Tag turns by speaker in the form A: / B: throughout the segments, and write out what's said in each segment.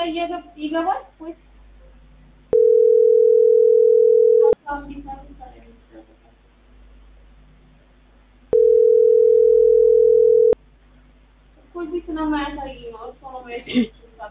A: ላይ እየገብ- ይገባል ወይስ እኮ እዚህ ስለማያሳይ ነው። እሱ ነው ማየት የሚችለው።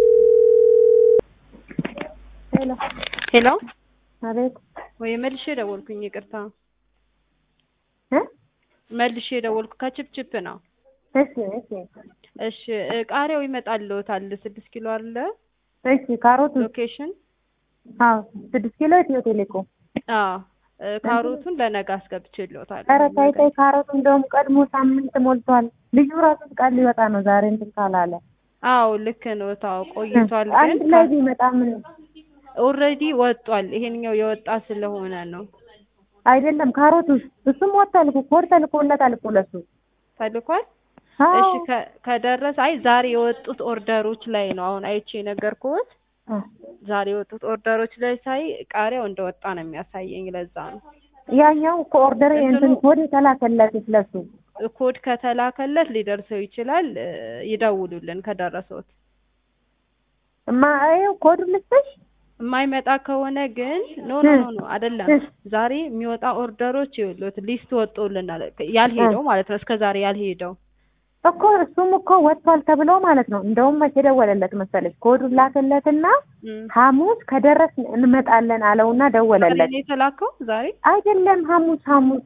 B: ሄሎ
C: ሄሎ
B: አቤት
C: ወይ መልሼ ደወልኩኝ። ይቅርታ
B: እ
C: መልሼ ደወልኩ። ከችፕችፕ ነው።
B: እሺ እሺ
C: እሺ እ ቃሪያው ይመጣልዎታል። ስድስት ኪሎ አለ
B: እሺ ካሮቱ
C: ሎኬሽን።
B: አዎ ስድስት ኪሎ ኢትዮ ቴሌኮም
C: አዎ እ ካሮቱን ለነገ አስገብቼልዎታል።
B: ኧረ ታይ ታይ ካሮቱ እንደውም ቀድሞ ሳምንት ሞልቷል ልጁ ራሱ ቃል ሊወጣ ነው ዛሬ እንትን ካላለ
C: አዎ ልክ ነው። ታው ቆይቷል፣
B: አንድ
C: ግን
B: ላይ ቢመጣ ምን
C: ኦልሬዲ ወጧል። ይሄንኛው የወጣ ስለሆነ ነው
B: አይደለም ካሮቱ እሱም ወጥቷል እኮ ኮድ ተልኮለታል እኮ ለሱ
C: ተልኳል።
B: አዎ
C: እሺ ከ- ከደረሰ አይ ዛሬ የወጡት ኦርደሮች ላይ ነው አሁን አይቼ የነገርኩት።
B: አ፣
C: ዛሬ የወጡት ኦርደሮች ላይ ሳይ ቃሪያው እንደወጣ ነው የሚያሳየኝ። ለዛ ነው
B: ያኛው እኮ ኦርደር እንትን
C: እንትኑ-
B: ኮድ የተላከለት ለሱ
C: ኮድ ከተላከለት ሊደርሰው ይችላል። እ፣ ይደውሉልን ከደረሰውት።
B: እማ ይኸው ኮዱ ልስጥሽ
C: የማይመጣ ከሆነ ግን ኖ ኖ ኖ ኖ አይደለም። ዛሬ የሚወጣ ኦርደሮች ይኸውልዎት ሊስት ወጥቶልናል። ያልሄደው ማለት ነው እስከ ዛሬ ያልሄደው
B: እኮ እሱም እኮ ወጥቷል ተብሎ ማለት ነው። እንደውም መቼ ደወለለት መሰለች ኮዱን ላከለትና
C: እም።
B: ሐሙስ ከደረስ እንመጣለን አለውና ደወለለት።
C: ዛሬ ነው የተላከው ዛሬ
B: አይደለም ሐሙስ ሐሙስ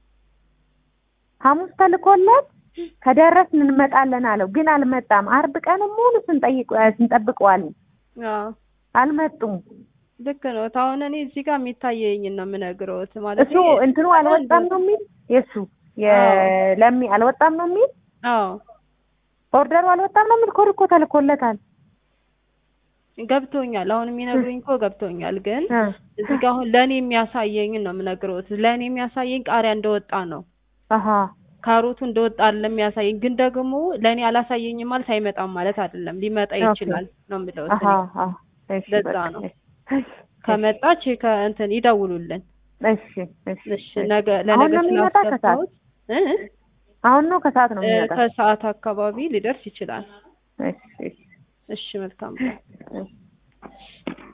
B: ሐሙስ ተልኮለት ከደረስን እንመጣለን አለው፣ ግን አልመጣም። አርብ ቀን ሙሉ ስንጠይቅ ስንጠብቀዋል፣
C: አዎ
B: አልመጡም።
C: ልክ ነው። አሁን እኔ እዚህ ጋር የሚታየኝን ነው የምነግረውት ማለት
B: እሱ እንትኑ አልወጣም ነው የሚል የእሱ የለሚ አልወጣም ነው የሚል
C: አዎ
B: ኦርደሩ አልወጣም ነው የሚል ኮድ እኮ ተልኮለታል።
C: ገብቶኛል። አሁን የሚነግሩኝ እኮ ገብቶኛል። ግን
B: እ
C: እዚህ ጋር አሁን ለእኔ የሚያሳየኝን ነው የምነግረውት። ለእኔ የሚያሳየኝ ቃሪያ እንደወጣ ነው
B: አሀ
C: ካሮቱ እንደወጣ አይደለም የሚያሳየኝ። ግን ደግሞ ለእኔ አላሳየኝም ማለት አይመጣም ማለት አይደለም። ሊመጣ ይችላል ነው የምለው።
B: አሀ አሀ እሺ
C: ለዛ
B: በቃ
C: ነው።
B: እሺ
C: ከመጣች ከእንትን ይደውሉልን።
B: እሺ እሺ
C: እሺ ነገ
B: አሁን
C: ለነገ
B: ነው የሚመጣ ከሰዓት
C: ስላስገባሁት እ
B: አሁን ነው ከሰዓት ነው
C: እ
B: የሚመጣ?
C: ከሰዓት አካባቢ ሊደርስ ይችላል።
B: እሺ እሺ
C: እሺ መልካም
B: እሺ